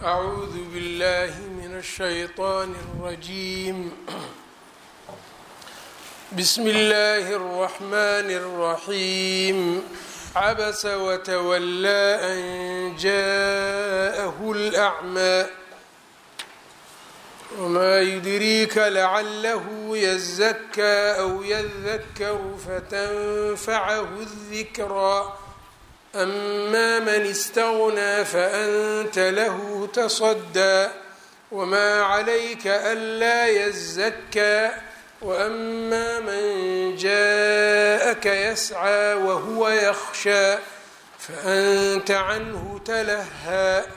أعوذ بالله من الشيطان الرجيم بسم الله الرحمن الرحيم عبس وتولى أن جاءه الأعمى وما يدريك لعله يزكى أو يذكر فتنفعه الذكرى أما من استغنى فأنت له تصدى وما عليك ألا يزكى وأما من جاءك يسعى وهو يخشى فأنت عنه تلهى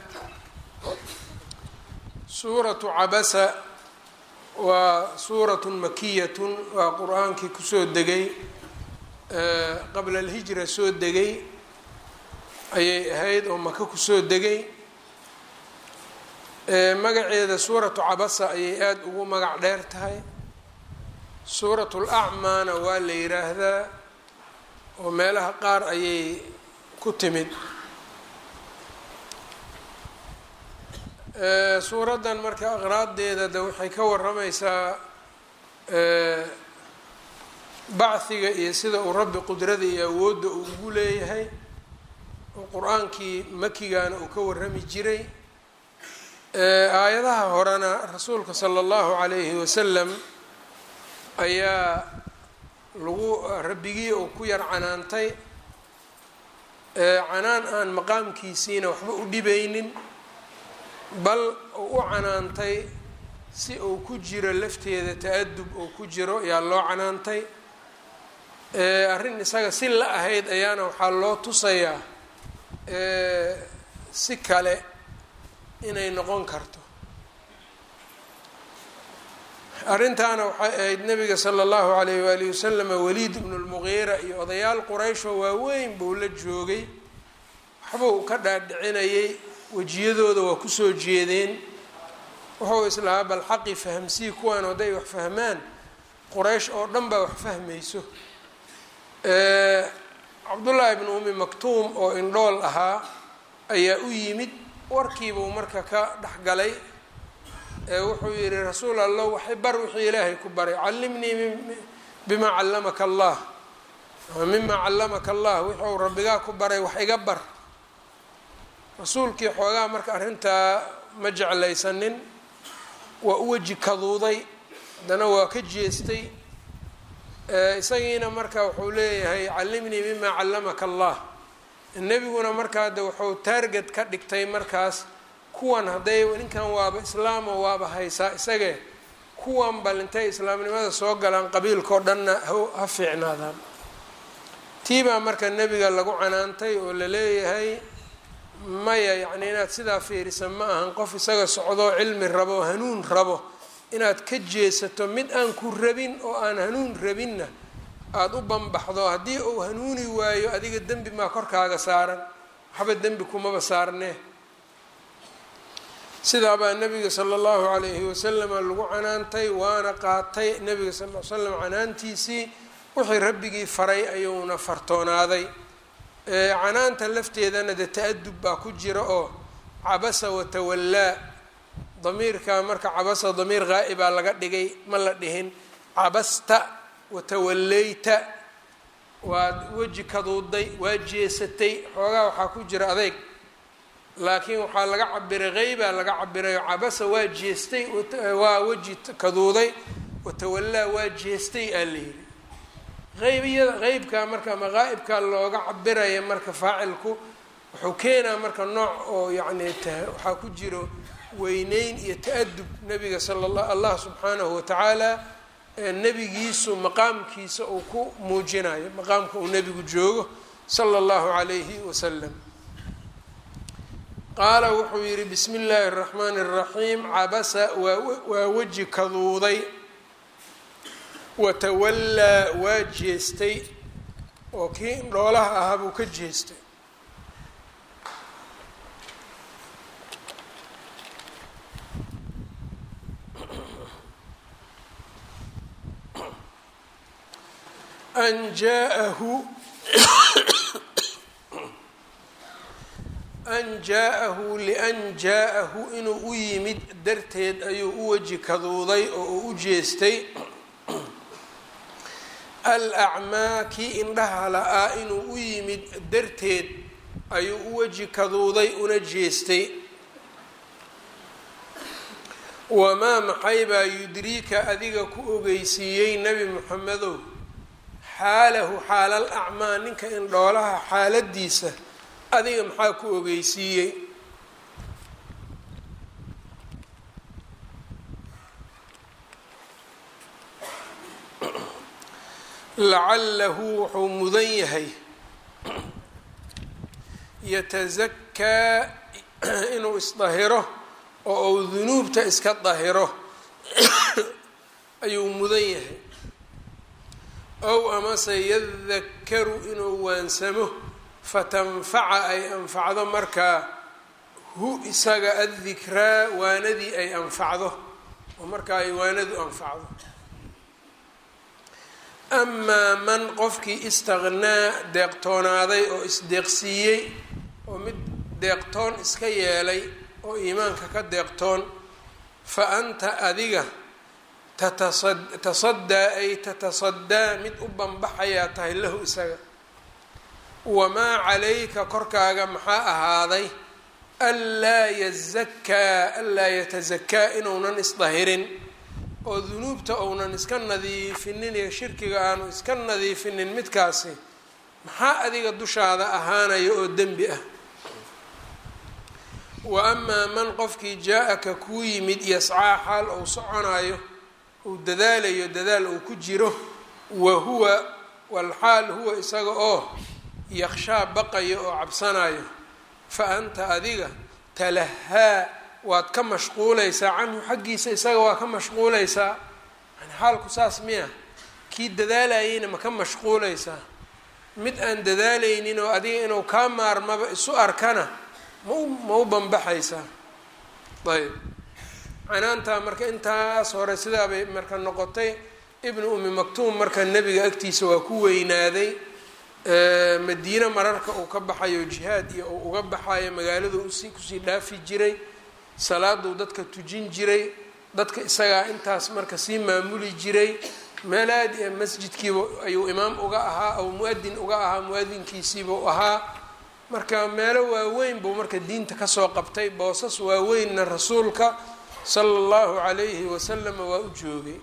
suuratu cabasa waa suuratun makiyatun waa qur-aankii kusoo degay qabla alhijra soo degay ayay ahayd oo maka kusoo degay magaceeda suuratu cabasa ayay aada ugu magac dheer tahay suuratu lacmaana waa la yiraahdaa oo meelaha qaar ayay ku timid suuraddan marka aqraaddeeda de waxay ka waramaysaa bachiga iyo sida uu rabbi qudrada iyo awoodda uu ugu leeyahay oo qur-aankii makigana uu ka warrami jiray aayadaha horena rasuulka sala allahu calayhi wasalam ayaa lagu rabbigii uu ku yar canaantay canaan aan maqaamkiisiina waxba u dhibaynin bal uu u canaantay si uu ku jiro lafteeda ta-adub uu ku jiro ayaa loo canaantay arrin isaga si la ahayd ayaana waxaa loo tusayaa si kale inay noqon karto arrintaana waxay ahayd nabiga sala allahu alayh waalihi wasalam waliid ibnu lmuqiira iyo odayaal qurayshoo waaweyn buu la joogay waxbuu ka dhaadhicinayay wejiyadooda waa kusoo jeedeen wuxuu islahaa bal xaqi fahamsii kuwaan hadday wax fahmaan quraysh oo dhan baa wax fahmayso cabdullaahi bnu umi maktuum oo indhool ahaa ayaa u yimid warkiibuu marka ka dhexgalay wuxuu yihi rasuul allah waxay bar wixii ilaahay ku baray callimnii bimaa callamaka allah mimaa callamaka allah wuxuu rabbigaa ku baray wax iga bar rasuulkii xoogaa marka arrintaa ma jeclaysanin waa u weji kaduuday haddana waa ka jeestay isagiina marka wuxuu leeyahay callimnii mimaa callamaka allah nebiguna markaa de wuxuu taarget ka dhigtay markaas kuwan hadday ninkan waaba islaamo waaba haysaa isagee kuwan bal intay islaamnimada soo galaan qabiilkao dhanna ha fiicnaadaan tiibaa marka nebiga lagu canaantay oo la leeyahay maya yacni inaad sidaa fiirisa ma ahan qof isaga socdoo cilmi rabo hanuun rabo inaad ka jeesato mid aan ku rabin oo aan hanuun rabinna aada u banbaxdo haddii uu hanuuni waayo adiga dembi maa korkaaga saaran waxba dembi kumaba saarnee sidaabaa nabiga sala allahu calayhi wasalama lagu canaantay waana qaatay nabiga sal l slam canaantiisii wixii rabbigii faray ayuuna fartoonaaday canaanta lafteedana de ta-adub baa ku jira oo cabasa watawallaa damiirka marka cabasa damiir ghaa'ibaa laga dhigay ma la dhihin cabasta watawallayta waad weji kaduuday waa jeesatay xoogaa waxaa ku jira adeyg laakiin waxaa laga cabiray qeybaa laga cabirayo cabasa waa jeestay waa weji kaduuday watawallaa waa jeestay aa la yidhi qeybiya qeybka marka ama qaa'ibka looga cabiraya marka faacilku wuxuu keenaa marka nooc oo yacni waxaa ku jiro weyneyn iyo ta-adub nabiga sala la allah subxaanahu watacaala nebigiisu maqaamkiisa uu ku muujinayo maqaamka uu nebigu joogo sala allahu calayhi wasalam qaala wuxuu yihi bismi illaahi اraxmaani اraxiim cabasa waa weji kaduuday watawallaa waa jeestay oo kii indhoolaha ahaa buu ka jeestay an jaahu an jaa-ahu lian jaa-ahu inuu u yimid darteed ayuu u weji kaduuday oo uu u jeestay al acmaa kii indhaha la-aa inuu u yimid darteed ayuu u weji kaduuday una jeestay wamaa maxay baa yudriika adiga ku ogeysiiyey nebi moxamedow xaalahu xaalal acmaa ninka indhoolaha xaaladiisa adiga maxaa ku ogeysiiyey lacalahu wuxuu mudan yahay yatasakaa inuu isdahiro oo uu dunuubta iska dahiro ayuu mudan yahay ow amase yadakaru inuu waansamo fatanfaca ay anfacdo markaa hu isaga addikraa waanadii ay anfacdo oo markaa ay waanadu anfacdo amaa man qofkii istaqnaa deeqtoonaaday oo isdeeqsiiyey oo mid deeqtoon iska yeelay oo iimaanka ka deeqtoon fa anta adiga tatasadaa ay tatasadaa mid u banbaxayaa tahay lahu isaga wamaa calayka korkaaga maxaa ahaaday anlaa yazakaa anlaa yatasakaa inuunan isdahirin oo dunuubta uunan iska nadiifinin iyo shirkiga aanu iska nadiifinin midkaasi maxaa adiga dushaada ahaanaya oo dembi ah wa amaa man qofkii jaa-aka kuu yimid yascaa xaal uu soconayo uu dadaalayo dadaal uu ku jiro wa huwa walxaal huwa isaga oo yakshaa baqayo oo cabsanayo fa anta adiga talahaa waad ka mashquulaysaa canhu xaggiisa isaga waa ka mashquulaysaa yani xaalku saas miya kii dadaalayeyna ma ka mashquulaysaa mid aan dadaalaynin oo adiga inuu kaa maarmaba isu arkana mau ma u banbaxaysaa ayb canaantaa marka intaas hore sidaabay marka noqotay ibnu umi maktuum marka nebiga agtiisa waa ku weynaaday madiine mararka uu ka baxayo jihaad iyo uu uga baxayo magaaladu usi kusii dhaafi jiray salaaduu dadka tujin jiray dadka isagaa intaas marka sii maamuli jiray meel aad masjidkiiba ayuu imaam uga ahaa ou mu-adin uga ahaa mu-adinkiisiibuu ahaa marka meelo waaweyn buu marka diinta kasoo qabtay boosas waaweynna rasuulka sala allahu calayhi wasalama waa u joogay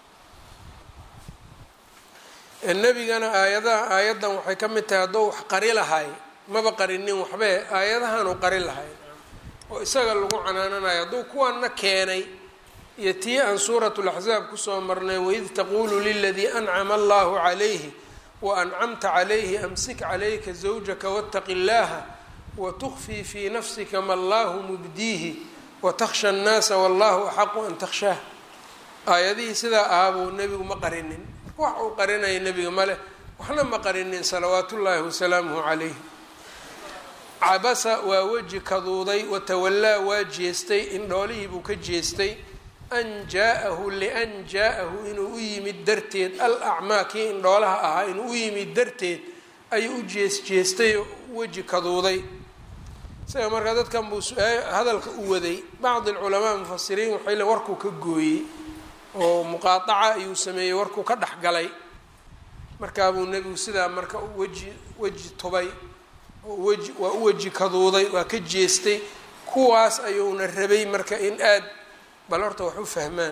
nebigana aayadaha aayaddan waxay ka mid tahay hadduu wax qari lahay maba qarinin waxbe aayadahanuu qari lahay oo isaga lagu canaananayo hadduu kuwanna keenay iyo tii aan suuratu laxsaab kusoo marnay waid taquulu liladii ancama allahu calayhi wa ancamta calayhi amsik calayka zawjaka waataqi llaaha watukfii fii nafsika ma allahu mubdiihi watakhsha annaasa wallahu axaqu an takhshaah aayadihii sidaa ahaa buu nebigu ma qarinin wax uu qarinaya nebiga maleh waxna ma qarinin salawaatu ullaahi wasalaamuhu calayh cabasa waa weji kaduuday watawallaa waa jeestay indhoolihii buu ka jeestay an jaa-ahu lian jaa-ahu inuu u yimid darteed al acmaa kii indhoolaha ahaa inuu u yimid darteed ayuu u jees jeestay oo weji kaduuday isaga markaa dadkan buu hadalka u waday bacdi alculamaa mufasiriin waxay le warkuu ka gooyey oo muqaadaca ayuu sameeyey warkuu ka dhex galay markaabuu nebigu sidaa marka weji weji tubay weji waa u weji kaduuday waa ka jeestay kuwaas ayuuna rabay marka in aad bal horta wax u fahmaan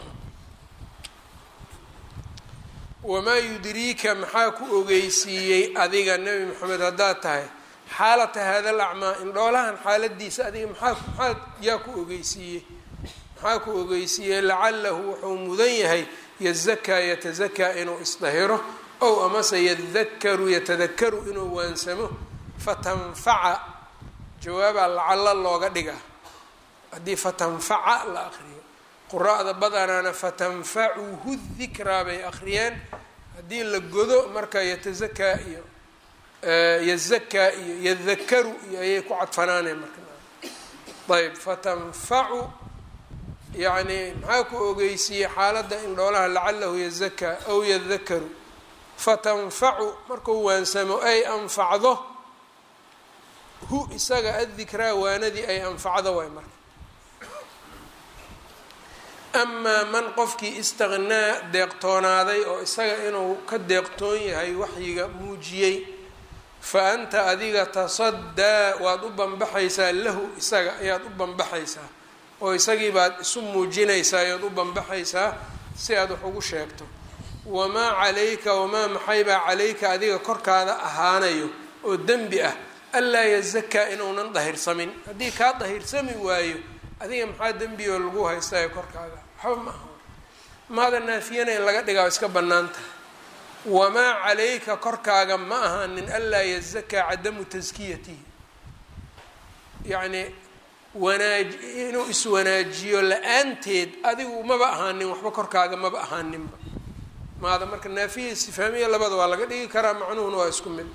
wamaa yudriika maxaa ku ogeysiiyey adiga nebi maxamed haddaad tahay xaalata hada alacmaa indhoolahan xaaladiisa adiga maxaa maxaa yaa ku ogeysiiyey maxaa ku ogeysiiyey lacalahu wuxuu mudan yahay yazakaa yatazakaa inuu isdahiro ow amase yadakaru yatadakaru inuu waansamo fatanfaca jawaabaa lacalla looga dhigaa haddii fatanfaca la akriyo qura-da badanaana fatanfacuhu dikraa bay akhriyeen haddii la godo marka yatazakaa iyo yazakaa iyo yadakaru iyo ayay ku cadfanaaneen marka ayb fatanfacu yacni maxaa ku ogeysiiyey xaaladda indhoolaha lacalahu yazakaa aw yadakaru fatanfacu markuu waansamo ay anfacdo hu isaga addikraa waanadii ay anfacdo waay marka amaa man qofkii istaqnaa deeqtoonaaday oo isaga inuu ka deeqtoon yahay waxyiga muujiyey fa anta adiga tasaddaa waad u banbaxaysaa lahu isaga ayaad u banbaxaysaa oo isagii baad isu muujinaysaa ayaad u banbaxaysaa si aad wax ugu sheegto wamaa calayka wamaa maxaybaa calayka adiga korkaada ahaanayo oo dembi ah anlaa yazakaa inuunan dahirsamin haddii kaa dahirsami waayo adiga maxaa dembioo lagu haystaayo korkaaga waxba ma aha maada naafiyana in laga dhigaa iska bannaan tahay wamaa calayka korkaaga ma ahaanin anlaa yazakaa cadamu taskiyatihi yacni wanaaj inuu iswanaajiyo la-aanteed adigu maba ahaanin waxba korkaaga maba ahaaninba maada marka naafiya istifaamiya labada waa laga dhigi karaa macnuhuna waa isku mid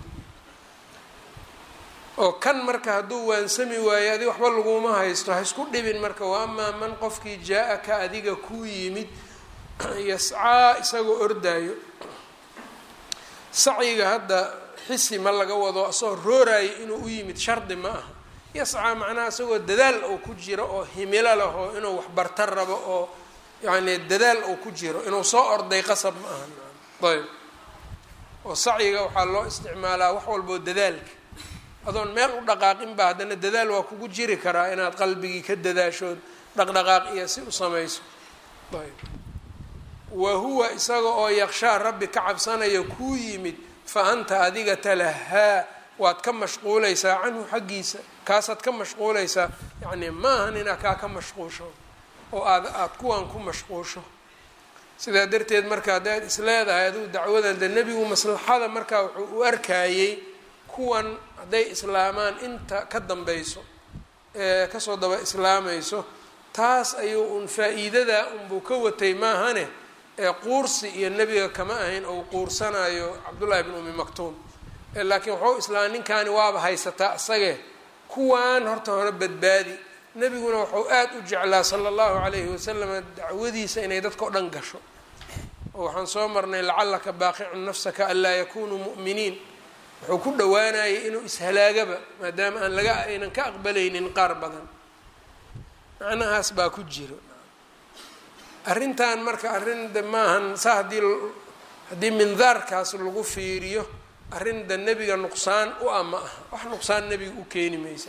oo kan marka hadduu waansami waayo adiga waxba laguma haysto ha isku dhibin marka wa amaa man qofkii jaa-aka adiga kuu yimid yascaa isagoo ordaayo sacyiga hadda xisi ma laga wado isagoo rooraayo inuu u yimid shardi ma aha yascaa macnaha isagoo dadaal uu ku jiro oo himilo leh oo inuu waxbarta rabo oo yacni dadaal uu ku jiro inuu soo orday qasab ma aha ayb oo sacyiga waxaa loo isticmaalaa wax walboo dadaalka adoon meel u dhaqaaqin ba haddana dadaal waa kugu jiri karaa inaad qalbigii ka dadaashood dhaqdhaqaaq iyo si u samayso ayb wa huwa isaga oo yakshaa rabbi ka cabsanayo kuu yimid fa anta adiga talahaa waad ka mashquulaysaa canhu xaggiisa kaasaad ka mashquulaysaa yacni ma ahan inaad kaa ka mashquusho oo aad aada kuwan ku mashquusho sidaa darteed marka haddaad is leedahay adigu dacwadan de nebigu maslaxada markaa wuxuu u arkayey kuwan hadday islaamaan inta ka dambayso ee kasoo daba islaamayso taas ayuu un faa-iidadaa unbuu ka watay maahane ee quursi iyo nebiga kama ahayn ou quursanayo cabdullaahi bn umi maktuum laakiin waxau islaam ninkaani waaba haysataa isagee kuwaan horta hore badbaadi nebiguna wuxuu aad u jeclaa sala allahu calayhi wasalam dacwadiisa inay dadka o dhan gasho oo waxaan soo marnay lacallaka baaqicun nafsaka anlaa yakunuu mu'miniin wuxuu ku dhowaanayay inuu ishalaagaba maadaama aan laga aynan ka aqbalaynin qaar badan macnahaas baa ku jiro arrintan marka arrin de maahan saa haddii haddii mindaarkaas lagu fiiriyo arrin da nebiga nuqsaan u ah ma aha wax nuqsaan nebiga u keeni maysa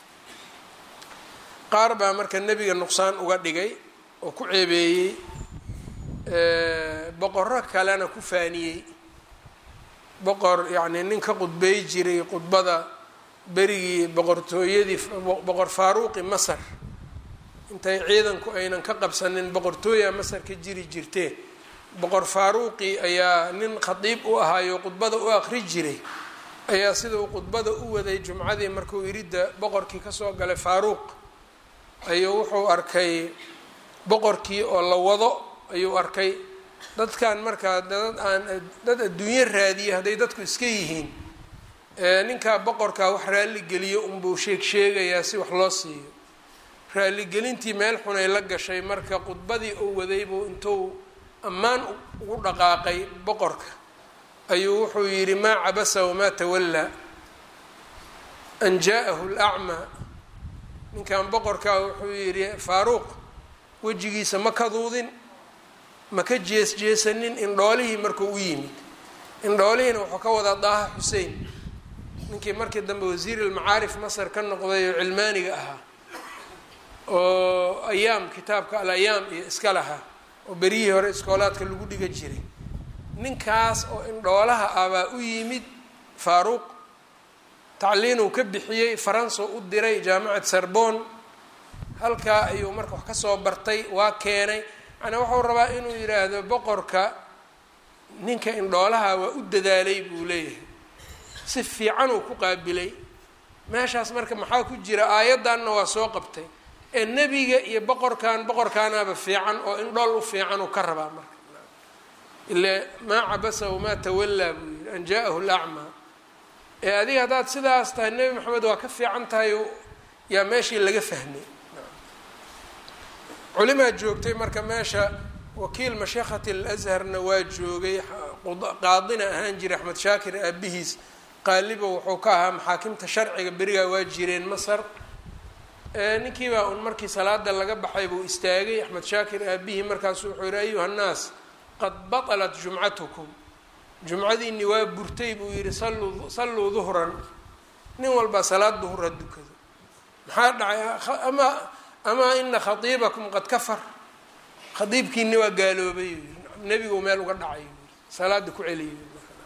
qaar baa marka nebiga nuqsaan uga dhigay oo ku ceebeeyey boqorro kalena ku faaniyey boqor yacni nin ka qudbey jiray khudbada berigii boqortooyadii boqor faaruuqi masar intay ciidanku aynan ka qabsanin boqortooya masar ka jiri jirtee boqor faaruuqi ayaa nin khadiib u ahaayo khudbada u aqri jiray ayaa sida uu khudbada u waday jumcadii markuu iridda boqorkii kasoo galay faaruuq ayuu wuxuu arkay boqorkii oo la wado ayuu arkay dadkan markaa dad aan dad adduunyo raadiya hadday dadku iska yihiin ninkaa boqorkaa wax raalligeliyo unbuu sheeg sheegayaa si wax loo siiyo raaligelintii meel xunay la gashay marka khudbadii uu wadaybuu intuu ammaan ugu dhaqaaqay boqorka ayuu wuxuu yidhi maa cabasa wamaa tawallaa an jaa-ahu lacmaa ninkan boqorkaa wuxuu yidhi faaruuq wejigiisa ma kaduudin ma ka jees jeesanin indhoolihii markuu u yimid indhoolihiina wuxuu ka wadaa daaha xusein ninkii markii dambe wasiir almacaarif masar ka noqday oo cilmaaniga ahaa oo ayaam kitaabka al ayaam iyo iska lahaa oo beryihii hore iskoolaadka lagu dhiga jiray ninkaas oo indhoolaha ah baa u yimid faaruuq tacliinuu ka bixiyey faranso u diray jaamacad sarbon halkaa ayuu marka wax kasoo bartay waa keenay macnaa wuxuu rabaa inuu yidhaahdo boqorka ninka indhoolaha waa u dadaalay buu leeyahay si fiicanuu ku qaabilay meeshaas marka maxaa ku jira aayaddanna waa soo qabtay ee nebiga iyo boqorkan boqorkaanaaba fiican oo indhool u fiican uu ka rabaa marka ile maa cabasa wamaa tawallaa buu yihi an jaa-ahu lacmaa ee adiga haddaad sidaas tahay nebi maxamed waa ka fiican tahay yaa meeshii laga fahmay culimaa joogtay marka meesha wakiil masheekhati alazharna waa joogay qaadina ahaan jiray axmed shaakir aabihiis qaaliba wuxuu ka ahaa maxaakimta sharciga berigaa waa jireen masar ninkiibaa un markii salaada laga baxay buu istaagay axmed shaakir aabihii markaasu wuxuu yihi ayuha nnaas qad batalat jumcatukum jumcadiinni waa burtay buu yihi salluu salluu duhran nin walbaa salaad duhura dukado maxaa dhacay ama amaa ina khatiibakum qad kafar khadiibkiini waa gaaloobay yuu yii nebigu meel uga dhacay yuu yii salaada ku celiyay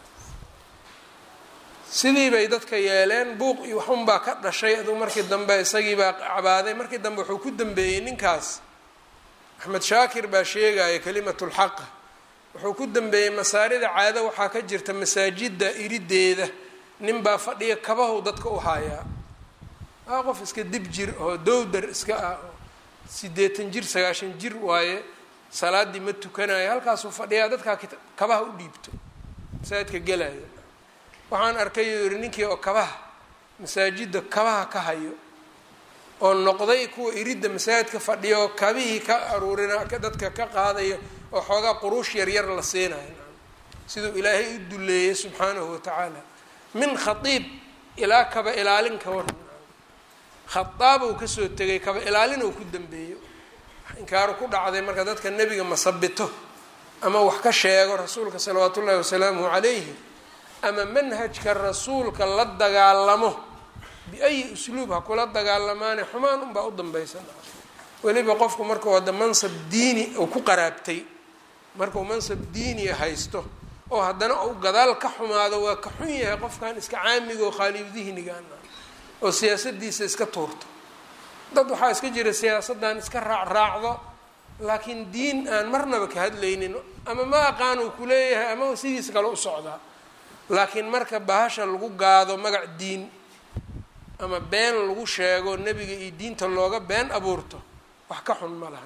sidii bay dadka yeeleen buuq iyo waxunbaa ka dhashay aduu markii dambe isagiibaa cabaaday markii dambe wuxuu ku dambeeyey ninkaas axmed shaakir baa sheegaya kalimatulxaqa wuxuu ku dambeeyey masaarida caado waxaa ka jirta masaajidda irideeda ninbaa fadhiya kabahow dadka u haayaa aa qof iska dib jir oo dowdar iska ah oo siddeetan jir sagaashan jir waaye salaaddii ma tukanayo halkaasuu fadhiyaa dadkaa kabaha u dhiibto masaajidka gelaya waxaan arkay uu yihi ninkii oo kabaha masaajidda kabaha ka hayo oo noqday kuwa iridda masaajidka fadhiya oo kabihii ka aruurina dadka ka qaadayo oo xoogaa quruush yaryar la siinayo siduu ilaahay u duleeyey subxaanahu watacaala min khatiib ilaa kaba ilaalin ka war khadaab uu kasoo tegay kaba ilaalin uu ku dambeeyo inkaaru ku dhacday marka dadka nebiga masabito ama wax ka sheego rasuulka salawaatu ullahi wasalaamuhu calayhi ama manhajka rasuulka la dagaalamo biayi usluub ha kula dagaalamaane xumaan unbaa u dambaysan weliba qofku markuu hadda mansab diini uu ku qaraabtay markuu mansab diiniya haysto oo haddana uu gadaal ka xumaado waa ka xun yahay qofkan iska caamiga oo khaalib dihnigan oo siyaasadiisa iska tuurto dad waxaa iska jira siyaasaddan iska raacraacdo laakiin diin aan marnaba ka hadlaynin ama ma aqaan uu kuleeyahay ama sidiisa kale u socdaa laakiin marka bahasha lagu gaado magac diin ama been lagu sheego nebiga iyo diinta looga been abuurto wax ka xun ma laha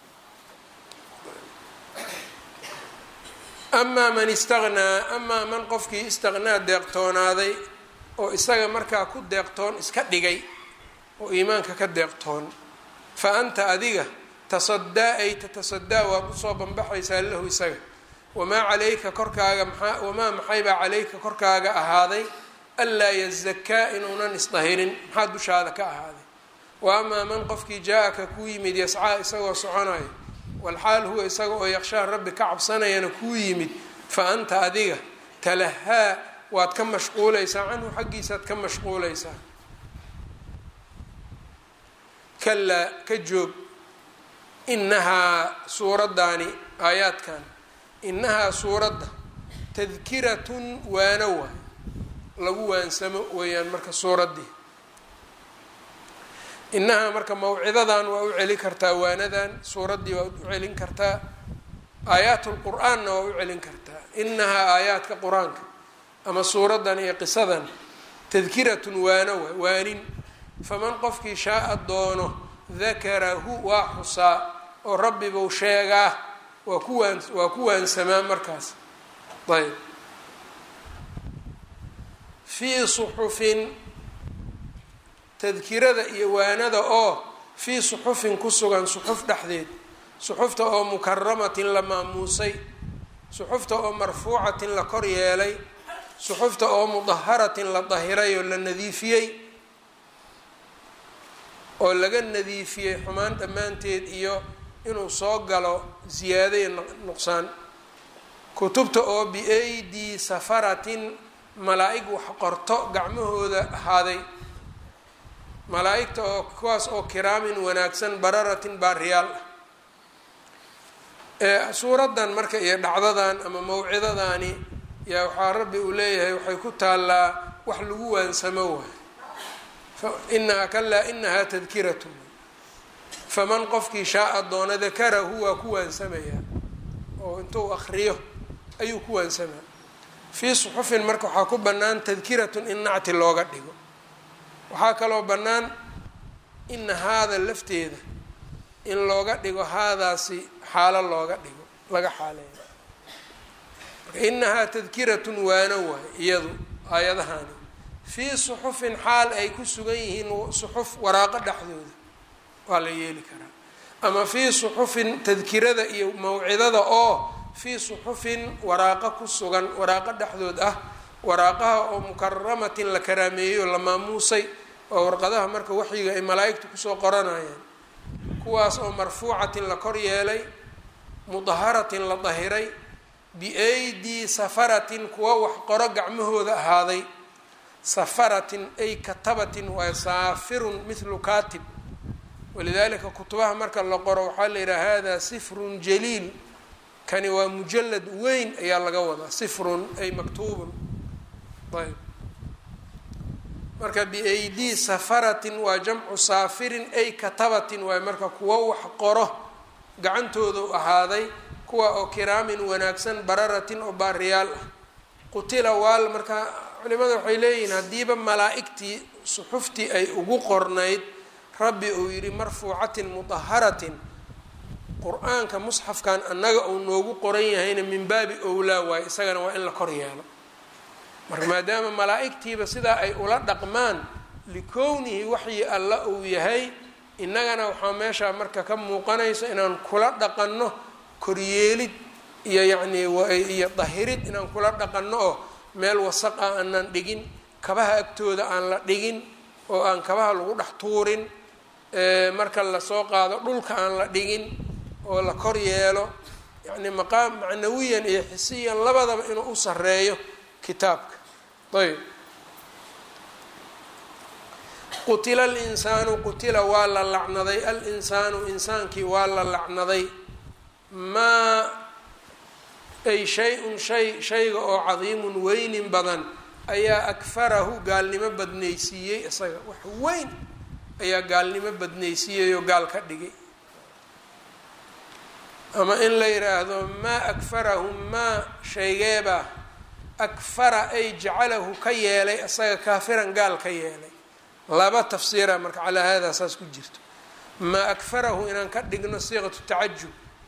amaa man istaqnaa amaa man qofkii istaqnaa deeqtoonaaday oo isaga markaa ku deeqtoon iska dhigay oo iimaanka ka deeqtoon fa anta adiga tasadaa ay tatasadaa waad usoo banbaxaysaa lahu isaga wamaa calayka korkaaga maxaa wamaa maxaybaa calayka korkaaga ahaaday anlaa yazakaa inuunan isdahirin maxaa dushaada ka ahaaday wa amaa man qofkii jaa-aka kuu yimid yascaa isagoo soconayo walxaal huwa isaga oo yaqshaa rabbi ka cabsanayana kuu yimid fa anta adiga talahaa waad ka mashquulaysaa canhu xaggiisaad ka mashquulaysaa kalaa ka joog inahaa suuraddaani aayaadkan inahaa suuradda tadkiratun waano waay lagu waansamo weeyaan marka suuraddii inahaa marka mawcidadan waa u celin kartaa waanadan suuraddii waa u celin kartaa aayaat lqur-aanna waa u celin kartaa inahaa aayaadka qur-aanka ama suuraddan iyo qisadan tadkiratun waano waay waanin faman qofkii shaaa doono dakarahu waa xusaa oo rabbi buu sheegaa waa ku waan waa ku waansamaa markaas ayb fii suxufin tadkirada iyo waanada oo fii suxufin ku sugan suxuf dhexdeed suxufta oo mukaramatin la maamuusay suxufta oo marfuucatin la kor yeelay suxufta oo mudaharatin la dahiray oo la nadiifiyey oo laga nadiifiyey xumaan dhammaanteed iyo inuu soo galo ziyaado iyo nuqsaan kutubta oo biaydii safaratin malaa-ig wax qorto gacmahooda ahaaday malaa-igta oo kuwaas oo kiraamin wanaagsan bararatin baariyaal ah suuraddan marka iyo dhacdadan ama mawcidadaani yaa waxaa rabbi uu leeyahay waxay ku taallaa wax lagu waansamo waay inahaa kalaa inahaa tadkiratun faman qofkii shaaa doona dakarahu waa ku waansamayaa oo intuu akriyo ayuu ku waansamaa fii suxufin marka waxaa ku bannaan tadkiratun in nacti looga dhigo waxaa kaloo bannaan ina haada lafteeda in looga dhigo haadaasi xaalo looga dhigo laga xaaleeyo marka inahaa tadkiratun waano waay iyadu aayadahani fii suxufin xaal ay ku sugan yihiin suxuf waraaqo dhexdooda waa la yeeli karaa ama fii suxufin tadkirada iyo mawcidada oo fii suxufin waraaqo ku sugan waraaqo dhexdood ah waraaqaha oo mukaramatin la karaameeyo la maamuusay oo warqadaha marka waxyiga ay malaa-igtu kusoo qoranayaan kuwaas oo marfuucatin la kor yeelay mudaharatin la dahiray biaydii safaratin kuwa wax qoro gacmahooda ahaaday safaratin ay katabatin waa saafirun mithlu katib walidalika kutubaha marka la qoro waxaa la yidhaha hada sifrun jaliil kani waa mujalad weyn ayaa laga wadaa sifrun ay maktuubun ayb marka biaydii safaratin waa jamcu saafirin ay katabatin waay marka kuwa wax qoro gacantooda u ahaaday kuwa oo kiraamin wanaagsan bararatin oo baariyaal ah qutila waal marka culimada waxay leeyihiin haddiiba malaa-igtii suxuftii ay ugu qornayd rabbi uu yidhi marfuucatin mudaharatin qur-aanka musxafkan annaga uu noogu qoran yahayna min baabi owlaa waaye isagana waa in la kor yeelo marka maadaama malaa-igtiiba sidaa ay ula dhaqmaan likownihi waxyi alla uu yahay innagana waxaa meeshaa marka ka muuqanayso inaan kula dhaqanno koryeelid iyo yacnii iyo dahirid inaan kula dhaqanno oo meel wasaq ah aanan dhigin kabaha agtooda aan la dhigin oo aan kabaha lagu dhex tuurin marka lasoo qaado dhulka aan la dhigin oo la kor yeelo yacni maqaam macnawiyan iyo xisiyan labadaba inuu u sareeyo kitaabka ayb qutila alinsaanu qutila waa la lacnaday alinsaanu insaankii waa la lacnaday maa ay shay-un shay shayga oo cadiimun weynin badan ayaa akfarahu gaalnimo badnaysiiyey isaga wax weyn ayaa gaalnimo badnaysiiyey oo gaal ka dhigay ama in la yidhaahdo maa akfarahu maa shaygeebaa akfara ay jacalahu ka yeelay isaga kaafiran gaal ka yeelay laba tafsiira marka calaa haadaa saas ku jirto maa akfarahu inaan ka dhigno siiqatu tacajub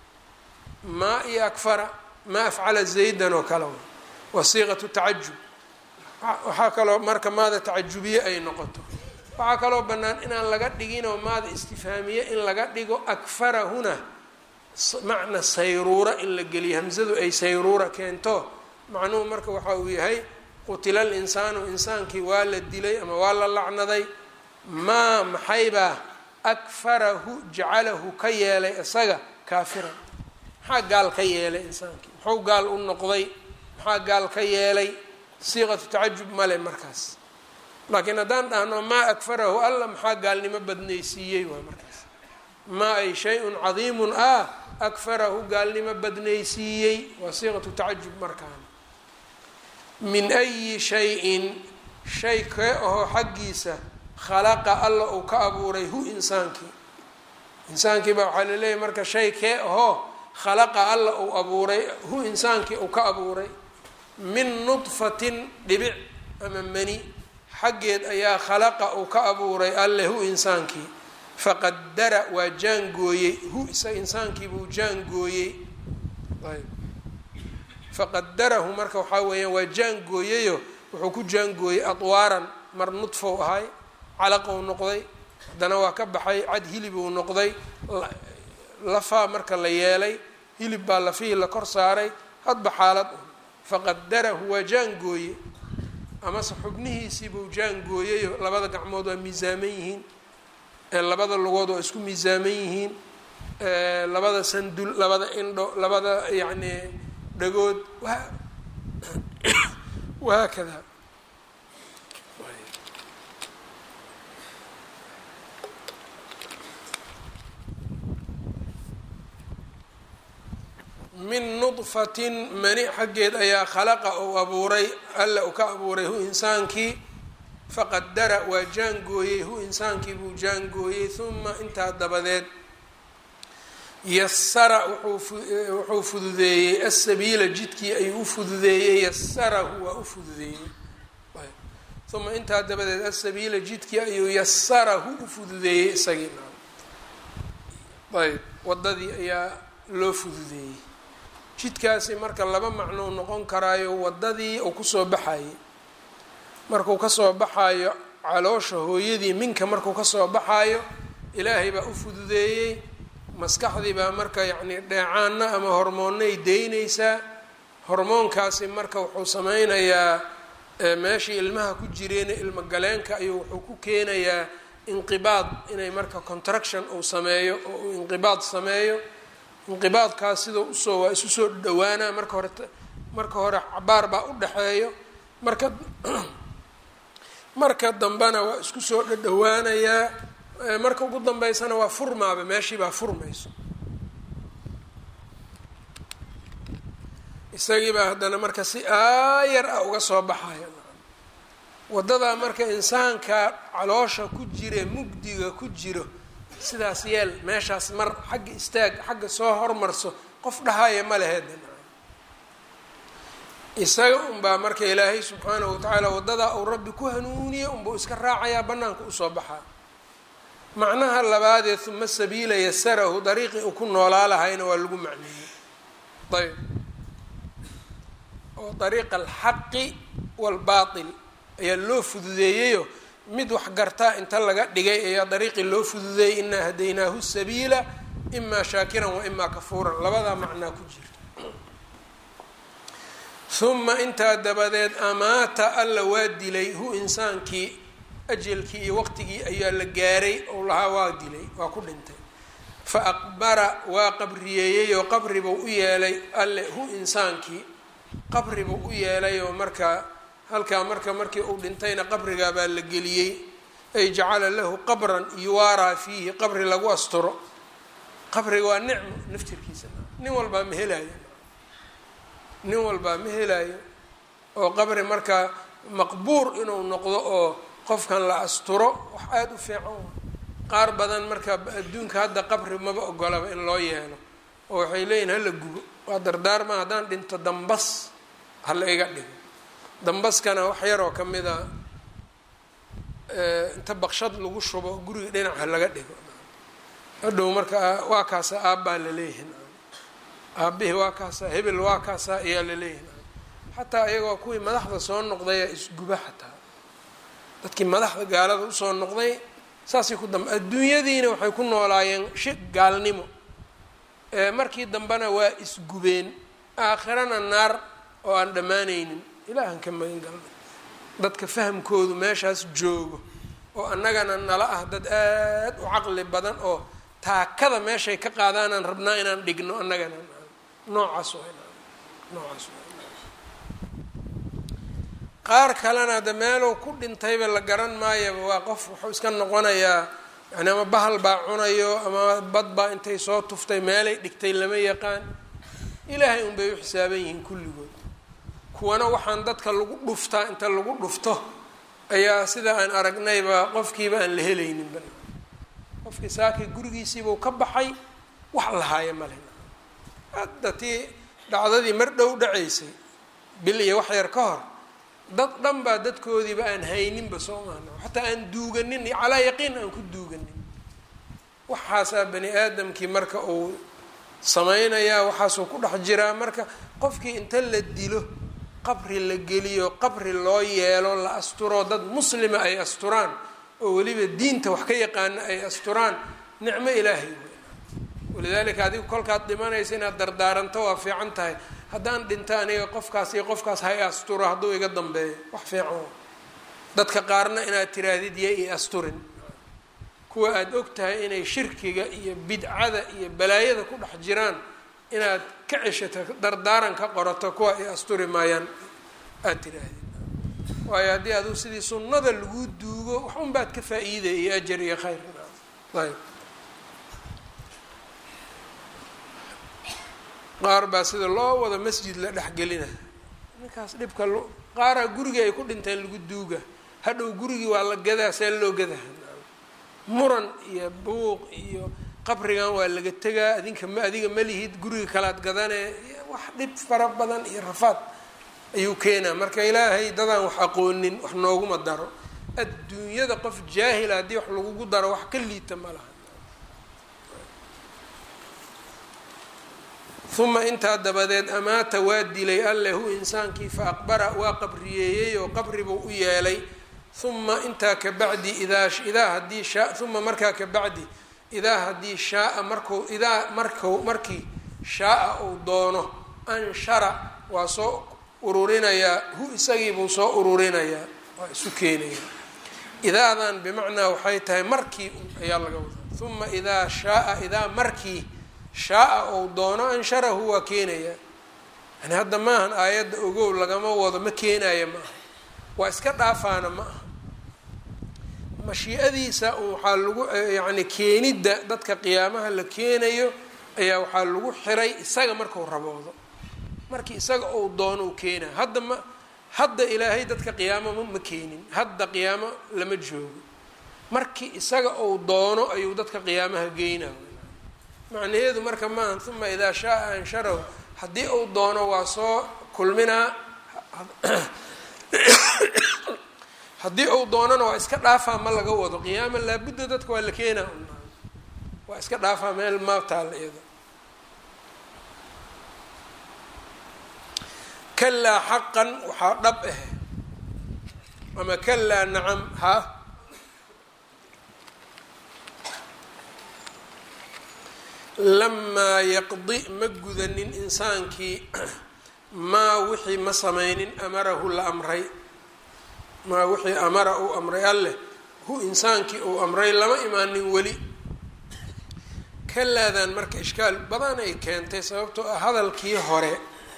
maa iyo akfara maa afcala zaydan oo kale waa siiqatu tacajub waxaa kaloo marka maada tacajubiye ay noqoto waxaa kaloo bannaan inaan laga dhiginoo maada istifhaamiye in laga dhigo akfarahuna macna sayruura in la geliyo hamsadu ay sayruura keento macnuhu marka waxa uu yahay qutila alinsaanu insaankii waa la dilay ama waa la lacnaday maa maxaybaa akfarahu jacalahu ka yeelay isaga kaafiran maxaa gaal ka yeelay insaankii muxuu gaal u noqday maxaa gaal ka yeelay siiqatu tacajub male markaas laakiin haddaan dhahno maa akfarahu alla maxaa gaalnimo badnaysiiyey waa markaas maa ay shay-un cadiimun ah akfarahu gaalnimo badnaysiiyey waa siiqatu tacajub markaan min ayi shay-in shay kee ahoo xaggiisa khalaqa alla uu ka abuuray hu insaankii insaankii baa waxaa laleeyahy marka shay kee ahoo khalaqa alla uu abuuray hu insaankii uu ka abuuray min nudfatin dhibic ama mani xaggeed ayaa khalaqa uu ka abuuray alle hu insaankii faqadara waa jaangooyey hu isa insaankiibuu jaangooyey ayb faqadarahu marka waxaa weeyaan waa jaangooyeyo wuxuu ku jaangooyey adwaaran mar nudfow ahay calaqou noqday haddana waa ka baxay cad hilibuu noqday lafaa marka la yeelay hilib baa lafihii la kor saaray hadba xaalad faqadarahu waa jaangooye amase xubnihiisiibuu jaangooyeyo labada gacmood waa miisaaman yihiin labada lugood waa isku miisaaman yihiin labada sandul labada indho labada yacni dhagood wahaakada min nudfatin mani xaggeed ayaa khalaqa uu abuuray alla uu ka abuuray hu insaankii faqadara waa jaangooyey hu insaankii buu jaangooyey huma intaa dabadeed yasara wuxuu fududeeyey asabiila jidkii ayuu u fududeeyey yasarahu waa u fududeeyey uma intaa dabadeed asabiila jidkii ayuu yasarahu u fududeeyey isagii ayb wadadii ayaa loo fududeeyey jidkaasi marka laba macnou noqon karaayo wadadii uu kusoo baxayay markuu kasoo baxaayo caloosha hooyadii minka markuu kasoo baxaayo ilaahay baa u fududeeyey maskaxdii baa marka yacni dheecaana ama hormoonnay deynaysaa hormoonkaasi marka wuxuu sameynayaa meeshii ilmaha ku jireena ilmo galeenka ayuu wuxuu ku keenayaa inqibaad inay marka contraction uu sameeyo oo uu inqibaad sameeyo inqibaadkaas sidoo usoo waa isu soo dhawaanaa marka hore marka hore cabaar baa u dhexeeyo marka marka dambena waa isku soo dhadhawaanayaa marka ugu dambeysana waa furmaaba meeshii baa furmayso isagii baa haddana marka si aayar ah uga soo baxaya waddadaa marka insaanka caloosha ku jire mugdiga ku jiro sidaas yeel meeshaas mar xagga istaag xagga soo hormarso qof dhahaya ma leheeda isaga unbaa marka ilaahay subxaanahu watacaala waddadaa uu rabbi ku hanuuniye unbuu iska raacayaa bannaanka usoo baxaa macnaha labaadee uma sabiila yasarahu dariiqii uu ku noolaa lahayna waa lagu macneeyey ayb oo dariiqa alxaqi waalbaatil ayaa loo fududeeyeyo mid wax gartaa inta laga dhigay ayaa dariiqii loo fududeeyey inaa hadaynaahu sabiila imaa shaakiran wa imaa kafuuran labadaa macnaa ku jirta uma intaa dabadeed amaata alla waa dilay hu insaankii ajelkii iyo waqtigii ayaa la gaaray ou lahaa waa dilay waa ku dhintay fa aqbara waa qabriyeeyey oo qabribuu u yeelay alle hu insaankii qabribuu u yeelay oo markaa halkaa marka markii uu dhintayna qabrigaa baa la geliyey ay jacala lahu qabran yuwaaraa fiihi qabri lagu asturo qabriga waa nicmo naftirkiisa nin walbaa ma helaayo nin walbaa ma helaayo oo qabri markaa maqbuur inuu noqdo oo qofkan la asturo wax aada u fiican qaar badan marka adduunka hadda qabri maba ogolaba in loo yeelo oo waxay leeyihin hala gubo waa dardaarma haddaan dhinto dambas hala iga dhigo dambaskana wax yaroo ka mid a inta baqshad lagu shubo guriga dhinaca laga dhigo hadhow marka waa kaasa aabbaa laleeyahin aabihii waa kaasa hebel waa kaasa ayaa laleeyahin xataa iyagoo kuwii madaxda soo noqdaya isguba xataa dadkii madaxda gaalada usoo noqday saasay ku dambe adduunyadiina waxay ku noolaayeen shi gaalnimo markii dambena waa isgubeen aakhirana naar oo aan dhammaanaynin ilaahan ka magan galnay dadka fahamkoodu meeshaas joogo oo annagana nala ah dad aada u caqli badan oo taakada meeshay ka qaadaanaan rabnaa inaan dhigno annagana noocaas noocaas qaar kalena de meelow ku dhintayba la garan maayaba waa qof wuxuu iska noqonayaa yani ama bahal baa cunayo ama bad baa intay soo tuftay meelay dhigtay lama yaqaan ilaahay unbay u xisaaban yihiin kulligood kuwana waxaan dadka lagu dhuftaa inta lagu dhufto ayaa sida aan aragnayba qofkiiba aan la helayninba qofkii saakii gurigiisiibuu ka baxay wax lahaaya male hadda tii dhacdadii mar dhow dhacaysay bil iyo wax yar ka hor dad dhan baa dadkoodiiba aan hayninba soo maana xataa aan duuganin calaa yaqiin aan ku duuganin waxaasaa bani aadamkii marka uu sameynayaa waxaasuu ku dhex jiraa marka qofkii inta la dilo qabri la geliyo qabri loo yeelo la asturo dad muslima ay asturaan oo weliba diinta wax ka yaqaana ay asturaan nicmo ilaahay wey walidaalika adigu kolkaad dhimanaysa inaad dardaaranto waa fiican tahay haddaan dhinto aniga qofkaas iyo qofkaas ha i asturo hadduu iga dambeeyo wax fiican dadka qaarna inaad tiraahdid ya i asturin kuwa aada og tahay inay shirkiga iyo bidcada iyo balaayada ku dhex jiraan inaad ka ceshato dardaaran ka qorato kuwa i asturi maayaan aada tiraahdid waayo haddii aduu sidii sunnada lagu duugo wax un baad ka faa-iiday iyo ajar iyo khayr ayb qaar baa sida loo wado masjid la dhexgelina ninkaas dhibka qaaraa gurigii ay ku dhinteen lagu duuga hadhow gurigii waa la gadaa see loo gadaa muran iyo buuq iyo qabrigan waa laga tegaa adinka ma adiga ma lihid guriga kalaad gadanee wax dhib fara badan iyo rafaad ayuu keenaa marka ilaahay dadaan wax aqoonin wax nooguma daro adduunyada qof jaahila haddii wax lagugu daro wax ka liita ma laha uma intaa dabadeed amaata waa dilay alle hu insaankii fa aqbara waa qabriyeeyey oo qabribuu u yeelay uma intaa ka bacdi idaa idaa haddii shaa uma markaa ka bacdi idaa haddii shaaa marku idaa marku markii shaaa uu doono anshara waa soo ururinayaa hu isagiibuu soo ururinayaa waa isu keenayaa idaadan bimacnaa waxay tahay markii ayaa laga wadaa uma idaa shaaa idaa markii shaaa ou doono ansharahu waa keenayaa yani hadda maahan aayadda ogow lagama wado ma keenaya ma aha waa iska dhaafaana ma aha mashii'adiisa waxaa lagu yacni keenidda dadka qiyaamaha la keenayo ayaa waxaa lagu xiray isaga markau raboodo markii isaga ou doono u keenayo hadda ma hadda ilaahay dadka qiyaamo ma keenin hadda qiyaamo lama joogo markii isaga ou doono ayuu dadka qiyaamaha geynaa macnaheedu marka maaha uma idaa shaaa ansharahu haddii uu doono waa soo kulminaa haddii uu doonona waa iska dhaafaa ma laga wado qiyaama laabudda dadka waa la keenaa waa iska dhaafaa meel ma taalla iyada kalaa xaqan waxaa dhab ah ama kalaa nacam ha lamaa yaqdi ma gudanin insaankii maa wixii ma sameynin amarahu la amray maa wixii amara uu amray alleh hu insaankii uu amray lama imaanin weli kalaadan marka ishkaal badan ay keentay sababtoo ah hadalkii hore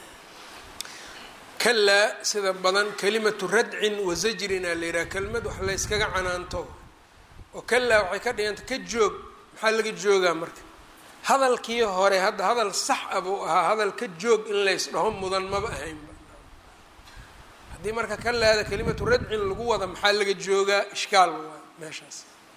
kalaa sida badan kalimatu radcin wa zajrina la yidhaha kelmad wax layskaga canaanto oo kalaa waxay ka dhiganta ka joog maxaa laga joogaa marka hadalkii hore hadda hadal sax a buu ahaa hadal ka joog in lays dhaho mudan maba ahaynba haddii marka kalaada kalimatu radcin lagu wada maxaa laga joogaa ishkaal waa meeshaas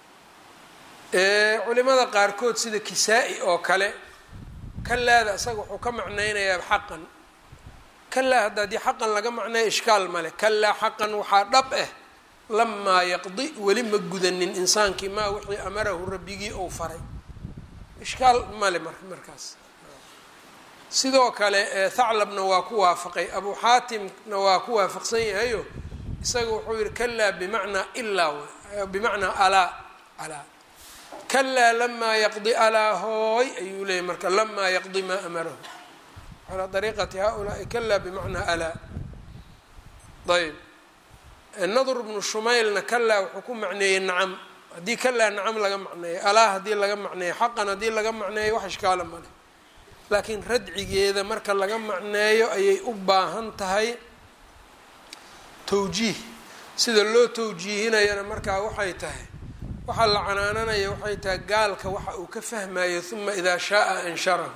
culimada qaarkood sida kisaa-i oo kale kalaada isaga wuxuu ka macnaynayaa xaqan kalaa hadda haddii xaqan laga macneeyo ishkaal male kalaa xaqan waxaa dhab ah lamaa yaqdi weli ma gudanin insaankii maa wixii amarahu rabbigii ou faray ishkaal male mar markaas sidoo kale thaclabna waa ku waafaqay abu xaatimna waa ku waafaqsan yahayo isaga wuxuu yihi kalaa bimacnaa ilaa bimacnaa alaa alaa kalaa lamaa yaqdi alaa hooy ayuu leeyay marka lamaa yaqdi maa amarahu calaa dariiqati haulaai kalaa bimacnaa alaa ayb nadur bnu shumaylna kalaa wuxuu ku macneeyey nacam haddii kalaa nacam laga macneeyo alaa haddii laga macneeyo xaqan haddii laga macneeyo wax ishkaala male laakiin radcigeeda marka laga macneeyo ayay u baahan tahay tawjiih sida loo tawjiihinayana markaa waxay tahay waxaa la canaananaya waxay tahay gaalka waxa uu ka fahmayo uma idaa shaaa ansharahu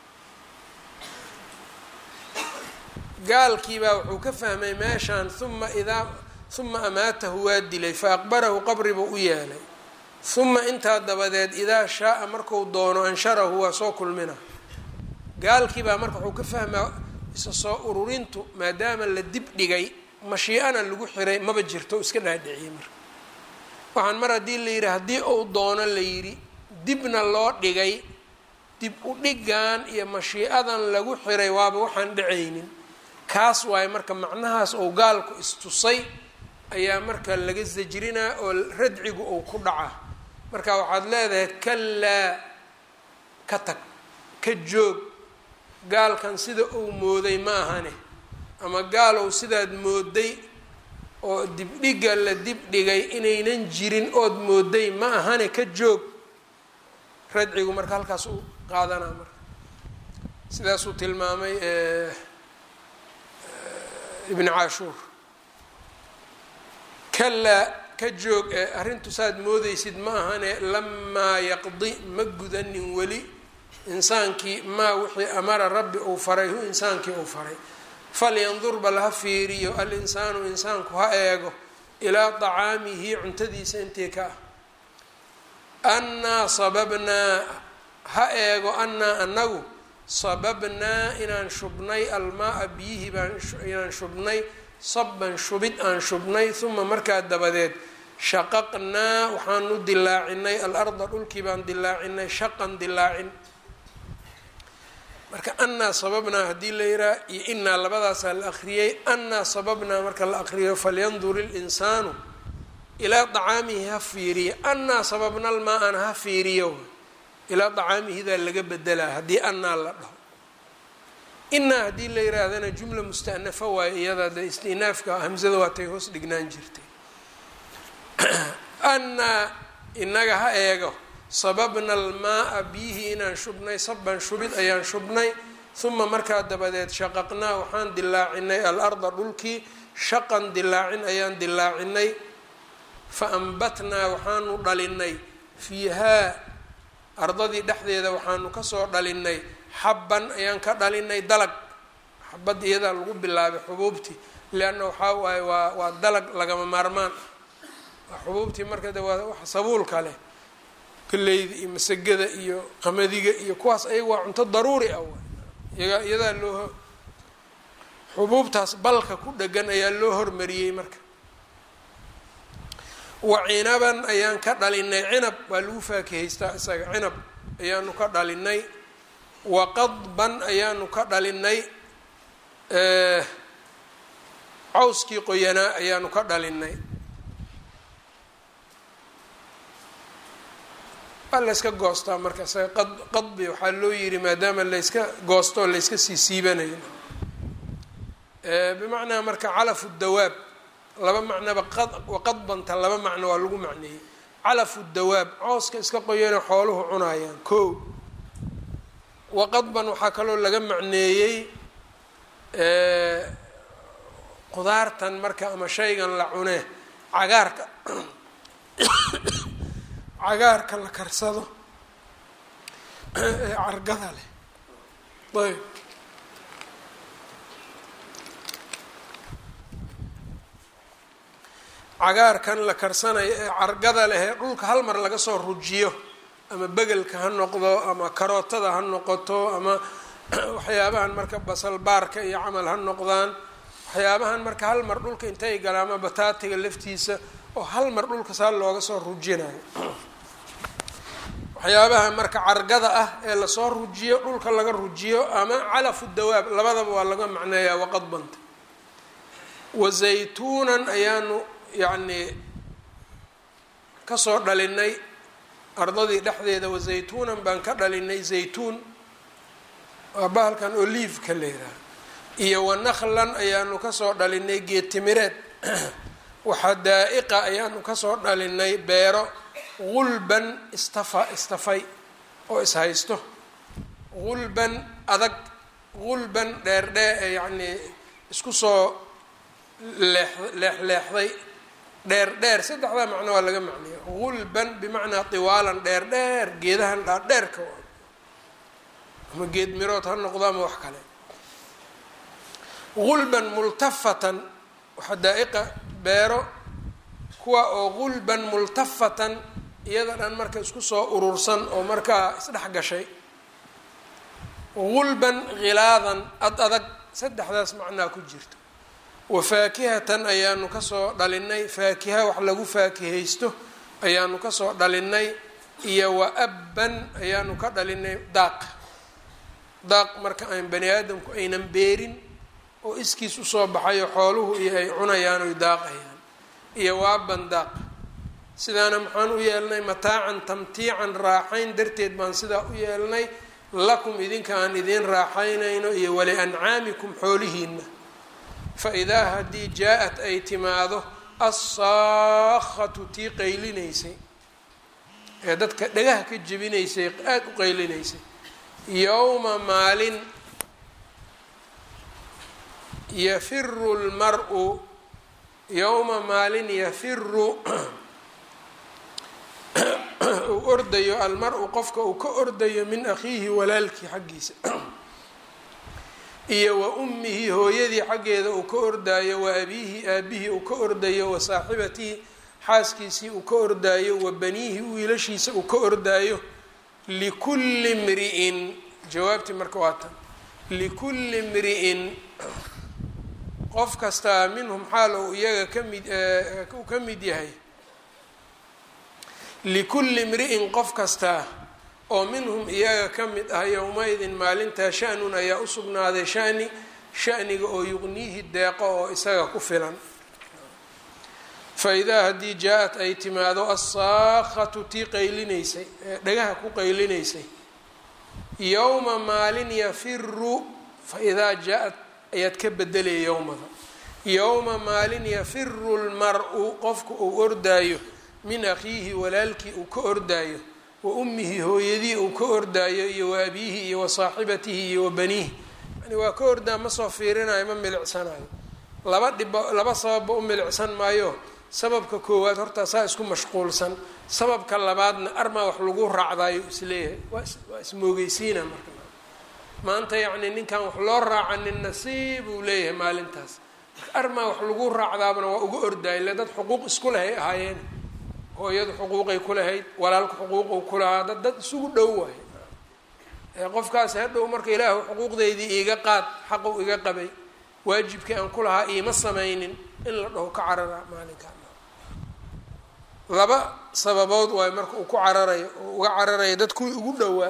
gaalkiibaa wuxuu ka fahmay meeshaan uma idaa uma amaatahu waa dilay fa aqbarahu qabri buu u yeelay uma intaa dabadeed idaa shaaa marku doono ansharahu waa soo kulmina gaalkiibaa marka wuxuu ka fahmaa isa soo ururintu maadaama la dib dhigay mashii'ana lagu xiray maba jirto iska dhaadhiciyey marka waxaan mar haddii la yidhi haddii uu doono la yidhi dibna loo dhigay dib u dhigan iyo mashii'adan lagu xiray waaba waxaan dhacaynin kaas waaye marka macnahaas ou gaalku istusay ayaa marka laga sajrinaa oo radcigu uu ku dhaca marka waxaad leedahay kalaa ka tag ka joog gaalkan sida uu mooday ma ahane ama gaalow sidaad mooday oo dibdhiga la dibdhigay inaynan jirin ood mooday ma ahane ka joog radcigu marka halkaas u qaadanaa marka sidaasuu tilmaamay ibn caashuur kalaa ka joog ee arrintu saad moodeysid ma ahane lamaa yaqdi ma gudanin weli insaankii maa wixii amara rabbi uu faray hu insaankii uu faray falyandur bal ha fiiriyo alinsaanu insaanku ha eego ilaa dacaamihi cuntadiisa intii ka ah annaa sababnaa ha eego annaa anagu sababnaa inaan shubnay almaa-a biyihii baan inaan shubnay sabban shubid aan shubnay uma markaa dabadeed shaqaqnaa waxaanu dilaacinay alarda dhulkii baan dilaacinay shaqan dilaacin marka annaa sababnaa haddii la yihaha iyo inaa labadaasaa la akriyey annaa sababnaa marka la akriyo falyandur ilinsaanu ilaa dacaamihi ha fiiriyo annaa sababna almaa-ana ha fiiriyo ilaa dacaamihidaa laga bedelaa haddii annaa la dhaho inaa haddii la yihaahdana jumla musta'nafa waayo iyada de istinaafka hamzada waatay hoos dhignaan jirtay annaa inaga ha eego sababna almaaa biyihii inaan shubnay saban shubid ayaan shubnay uma markaa dabadeed shaqaqnaa waxaan dilaacinay alarda dhulkii shaqan dilaacin ayaan dilaacinay fa ambatnaa waxaanu dhalinay fiihaa ardadii dhexdeeda waxaanu kasoo dhalinay xabban ayaan ka dhalinay dalag xabad iyadaa lagu bilaabay xubuubtii leanna waxaa waaye waa waa dalag lagama maarmaan waa xubuubtii marka de waa wax sabuulka leh galeyda iyo masagada iyo qamadiga iyo kuwaas ayaga waa cunto daruuri ah iyaga iyadaa loo xubuubtaas balka ku dhegan ayaa loo hormariyey marka wa cinaban ayaan ka dhalinay cinab waa lagu faakihaystaa isaga cinab ayaanu ka dhalinay wa qadban ayaanu ka dhalinay cawskii qoyanaa ayaanu ka dhalinay waa layska goostaa marka isaga qad qadbi waxaa loo yiri maadaama layska goosto o layska sii siibanayo bimacnaa marka calafu dawaab laba macnoba qad waqadbanta laba macno waa lagu macneeyey calafu dawaab cooska iska qoyana xooluhu cunayaan ko waqadban waxaa kaloo laga macneeyey qudaartan marka ama shaygan la cune cagaarka cagaarka la karsado ee cargada leh ayb cagaarkan la karsanayo ee cargada leh ee dhulka hal mar laga soo rujiyo ama begelka ha noqdo ama karootada ha noqoto ama waxyaabahan marka basalbaarka iyo camal ha noqdaan waxyaabahan marka hal mar dhulka intay galaan ama bataatiga laftiisa oo hal mar dhulka saa looga soo rujinayo waxyaabaha marka cargada ah ee lasoo rujiyo dhulka laga rujiyo ama calafu dawaab labadaba waa laga macneeyaa waqadbanta wa zaytuunan ayaanu yacnii kasoo dhalinay ardadii dhexdeeda wa zaytuunan baan ka dhalinay zaytuun waa bahalkan oliiveka la yidhaaha iyo wa naklan ayaanu kasoo dhalinay geed timireed waxadaa'iqa ayaanu kasoo dhalinay beero gulban istafa istafay oo ishaysto gulban adag gulban dheerdhee yacnii isku soo leex leexleexday dheer dheer saddexdaa macno waa laga macneeya gulban bimacnaa tiwaalan dheer dheer geedahan dhaadheerka ama geed mirood ha noqdo ama wax kale gulban multafatan xadaa'iqa beero kuwa oo gulban multafatan iyada dhan marka isku soo urursan oo markaa isdhex gashay gulban khilaadan ad adag saddexdaas macnaa ku jirto wa faakihatan ayaanu kasoo dhalinay faakiha wax lagu faakihaysto ayaanu kasoo dhalinay iyo wa abban ayaanu ka dhalinay daaq daaq marka aan bani aadamku aynan beerin oo iskiis usoo baxayo xooluhu iyo ay cunayaan oy daaqayaan iyo waaban daaq sidaana maxaan u yeelnay mataacan tamtiican raaxayn darteed baan sidaa u yeelnay lakum idinka aan idiin raaxaynayno iyo wali ancaamikum xoolihiina fa idaa haddii jaa-at ay timaado assaakhatu tii qaylinaysay ee dadka dhagaha ka jebinaysay aada u qaylinaysay yowma maalin yafiru lmar-u yowma maalin yafiru uu ordayo almar-u qofka uu ka ordayo min akhiihi walaalkii xaggiisa iyo wa ummihi hooyadii xaggeeda uu ka ordaayo wa abiihi aabihii uu ka ordayo wa saaxibatihi xaaskiisii uu ka ordaayo wa baniihi wiilashiisa uu ka ordaayo likulli mri'in jawaabtii marka waa tan likulli mri'in qof kastaa minhum xaal uu iyaga kamid uu ka mid yahay likulli mri'in qof kastaa oo minhum iyaga ka mid ah yowma-idin maalintaa sha-nun ayaa u sugnaaday shani shaniga oo yuqniihi deeqo oo isaga ku filan fa idaa haddii jaa-at ay timaado assaakhatu tii qaylinaysay ee dhagaha ku qaylinaysay yowma maalin yafiru fa idaa jaa-ad ayaad ka bedelaya yowmada yowma maalin yafiru lmar-u qofka uu ordaayo min akhiihi walaalkii uu ka ordaayo wa ummihi hooyadii uu ka ordaayo iyo wa abiihi iyo wa saaxibatihi iyo wa baniihi yani waa ka ordaa ma soo fiirinayo ma milicsanayo laba dhibo laba sababba u milicsan maayo sababka koowaad horta saa isku mashquulsan sababka labaadna armaa wax lagu raacdaayo isleeyahay waa ismoogeysiina marka maanta yacni ninkan wax loo raacanin nasiib uu leeyahay maalintaas marka armaa wax lagu raacdaabana waa uga ordaay le dad xuquuq isku lehay ahaayeen hooyadu xuquuqay ku lahayd walaalku xuquuquu ku lahaa dad dad isugu dhow waayo qofkaasi hadhow marka ilaahu xuquuqdeydii iiga qaad xaqu iga qabay waajibkii aan ku lahaa iima samaynin in la dhaho ka carara maalinka laba sababood waayo marka uu ku cararayo oo uga cararayo dad kuwii ugu dhowaa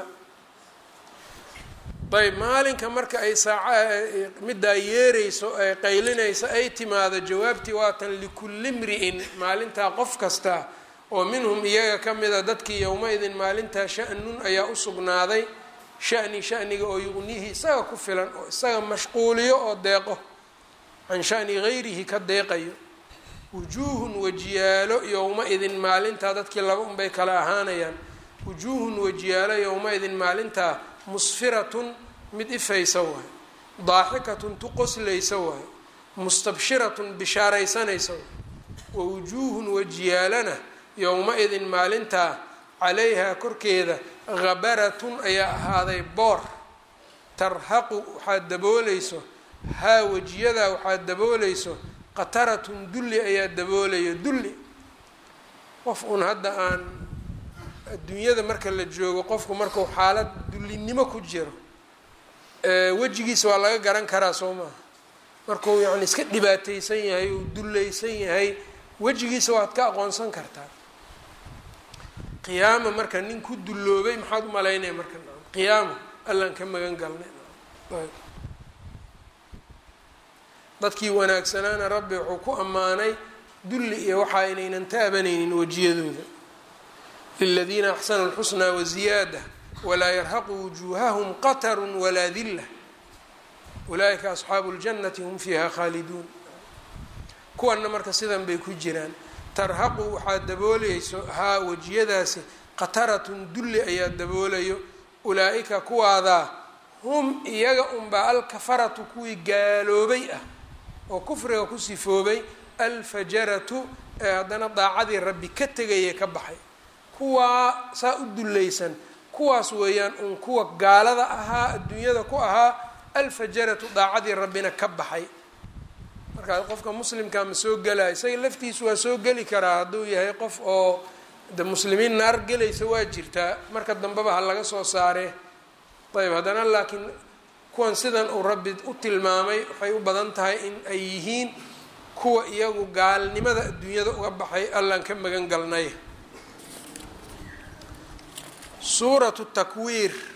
ayb maalinka marka ay saaca middaa yeereyso ee qaylinayso ay timaado jawaabtii waatan likulli mri'in maalintaa qof kasta oo minhum iyaga ka mida dadkii yowma-idin maalintaa sha-nun ayaa u sugnaaday shani shaniga oo yuqnihi isaga ku filan oo isaga mashquuliyo oo deeqo can shani gayrihi ka deeqayo wujuuhun wajiyaalo yowma-idin maalintaa dadkii laba unbay kala ahaanayaan wujuuhun wajiyaalo yowma-idin maalintaa musfiratun mid ifaysa waayo daaxikatun tu qoslaysa waayo mustabshiratun bishaaraysanaysa waayo wa wujuuhun wajiyaalana yowma-idin maalintaa calayhaa korkeeda habaratun ayaa ahaaday boor tarhaqu waxaad dabooleyso haa wejiyadaa waxaad dabooleyso qataratun dulli ayaa daboolayo dulli qof uun hadda aan adduunyada marka la joogo qofku markuu xaalad dullinimo ku jiro wejigiisa waa laga garan karaa soo maaha markuu yacni iska dhibaateysan yahay uu dullaysan yahay wejigiisa waad ka aqoonsan kartaa qiyaama marka nin ku dulloobay maxaad u malaynaya marka qiyaama allaan ka magan galnay dadkii wanaagsanaana rabbi wuxuu ku ammaanay dulli iyo waxa inaynan taabanaynin wejiyadooda liladiina axsanu lxusnaa waziyaada walaa yarhaqu wujuuhahum qatarun walaa dilla ulaaika asxaabu ljannati hum fiiha khaaliduun kuwanna marka sidan bay ku jiraan tarhaqu waxaad dabooleyso haa wejiyadaasi qataratun dulli ayaa daboolayo ulaa-ika kuwaadaa hum iyaga unbaa alkafaratu kuwii gaaloobay ah oo kufriga ku sifoobay alfajaratu ee haddana daacadii rabbi ka tegaya ka baxay kuwaa saa u dullaysan kuwaas weeyaan uun kuwa gaalada ahaa adduunyada ku ahaa alfajaratu daacadii rabbina ka baxay markaa qofka muslimkaa ma soo gelaya isaga laftiisu waa soo geli karaa hadduu yahay qof oo de muslimiin naar gelaysa waa jirtaa marka dambeba ha laga soo saaree ayb haddana laakiin kuwan sidan uu rabbi u tilmaamay waxay u badan tahay in ay yihiin kuwa iyagu gaalnimada adduunyada uga baxay allaan ka magan galnay suuratu takwiir